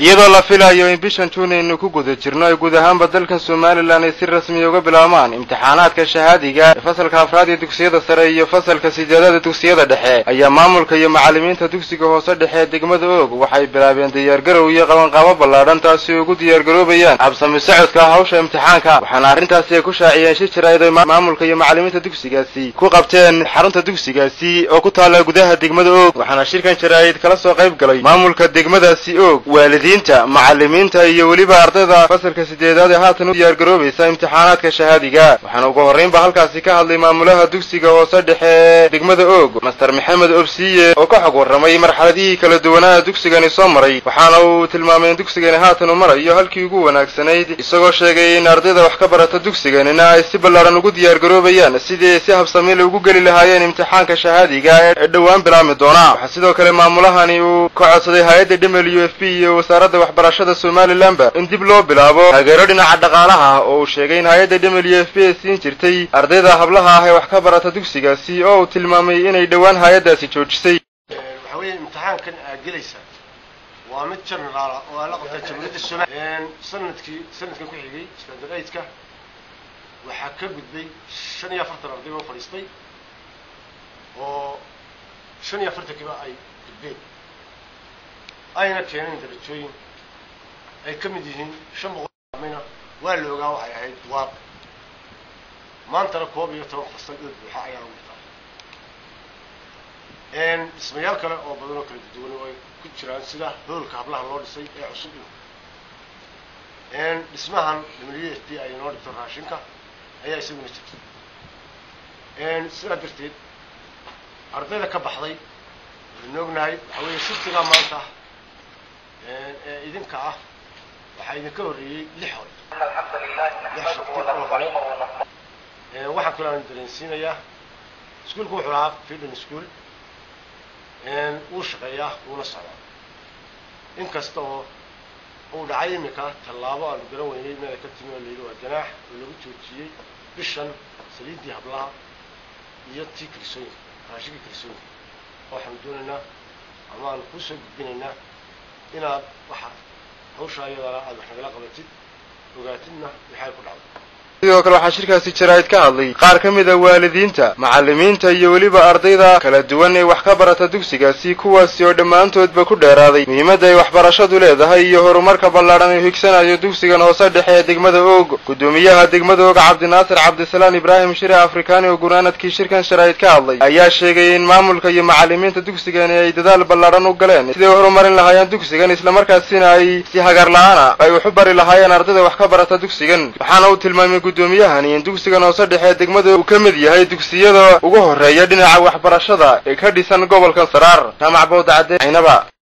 iyadoo la filayo in bishan juun aynu ku guda jirno ay guud ahaanba dalkan somalilan ay si rasmiya uga bilaabmaan imtixaanaadka shahaadiga ee fasalka afraad ee dugsiyada sare iyo fasalka sideedaad ee dugsiyada dhexe ayaa maamulka iyo macallimiinta dugsiga hoose dhexe ee degmada oog waxay bilaabeen diyaargarow iyo qabanqaabo ballaadhan taasi ugu diyaargaroobayaan habsami socodka hawsha imtixaanka waxaana arrintaasi ay ku shaaciyeen shir jaraa'id ay maamulka iyo macallimiinta dugsigaasi ku qabteen xarunta dugsigaasi oo ku taalla gudaha degmada oog waxaana shirkan jaraa'id kala soo qayb galay maamulka degmadaasi oog waalidiinta macallimiinta iyo weliba ardayda fasalka sideedaad ee haatan u diyaargaroobaysa imtixaanaadka shahaadiga waxaana ugu horraynba halkaasi ka hadlay maamulaha dugsiga hoose dhexe ee degmada oog master maxamed obsiye oo ka xog warramay marxaladihii kala duwanaa dugsigani soo maray waxaana uu tilmaamay in dugsigani haatan uu marayo halkii ugu wanaagsanayd isagoo sheegay in ardayda wax ka barata dugsiganina ay si ballaadhan ugu diyaargaroobayaan sidii ay si habsamiile ugu geli lahaayeen imtixaanka shahaadiga ee dhowaan bilaabmi doona waxaa sidoo kale maamulahani uu ka codsaday hay-adda w f b iyo wasaaradda waxbarashada somalilanba in dib loo bilaabo taageero dhinaca dhaqaalaha ah oo uu sheegay in hay-adda w f b ay siin jirtay ardayda hablaha ah ee wax ka barata dugsigaasi oo uu tilmaamay inay dhowaan hay-addaasi joojisay waxa weeye imtixaankan aad gelaysaa waa mid generaala oo aa la qabtaa jamhuuriyadda somalia sanadkii sanadkan ku xigay standard eigtka waxaa ka gudbay shan iyo afartan arday oo fadhiistay oo shan iyo afartankiiba ay gudbeen ayna keeneen darajooyin ay ka mid yihiin shan boqolmina waa la ogaa waxay ahayd waab maantana koob iyo toban fasal oo buuxa ayaa lagu dhigtaa dhismayaal kale oo badan oo kala duwan oo ay ku jiraan sida hoolka hablaha loo dhisay ee cusub dhismahan w f p ay noo dhigto raashinka ayaa isaguna jirta sidaa darteed ardayda ka baxday waxaynu ognahay waxa weeye shiftigaa maanta ee idinka ah waxaa idinka horreeyey lix hore lix shifti oo hore waxaan kaloo aan dareensiinayaa iskuolku wuxuu lahaa fidon school wuu shaqeeyaa wuuna socdaa in kasta oo uu dhacay iminka tallaabo aanu garan weynay meel ay ka timi oo layidhi waa ganaax oo lagu joojiyey bishan saliiddii hablaha iyo tii kirisooyinka raashinkii kirisooyinka waxaanu doonaynaa ama aanu kuu soo gudbinaynaa inaad waxa hawshaa iyadana aad wax nagala qabatid ogaatidna waxay ku dhacday sidoo kale waxaa shirkaasi jaraa'id ka hadlay qaar ka mid a waalidiinta macallimiinta iyo weliba ardayda kala duwan ee wax ka barata dugsigaasi kuwaasi oo dhammaantoodba ku dheeraaday muhiimadda ay waxbarashadu leedahay iyo horumarka ballaadhan uu higsanayo dugsigan hoose dhexe ee degmada oog guddoomiyaha degmada oog cabdinaasir cabdisalaan ibraahim shire afrikaani oo gunaanadkii shirkan jaraa'id ka hadlay ayaa sheegay in maamulka iyo macallimiinta dugsigani ay dadaal ballaadhan u galeen siday u horumarin lahaayeen dugsigan islamarkaasina ay si hagar la-aana ay wax u bari lahaayeen ardayda wax ka barata dugsigan waxaana uu tilmaamay gudoomiyahani in dugsigan hoose dhexe ee degmada uu ka mid yahay dugsiyada ugu horreeya dhinaca waxbarashada ee ka dhisan gobolkan saraar jaamac bawda cadde aynaba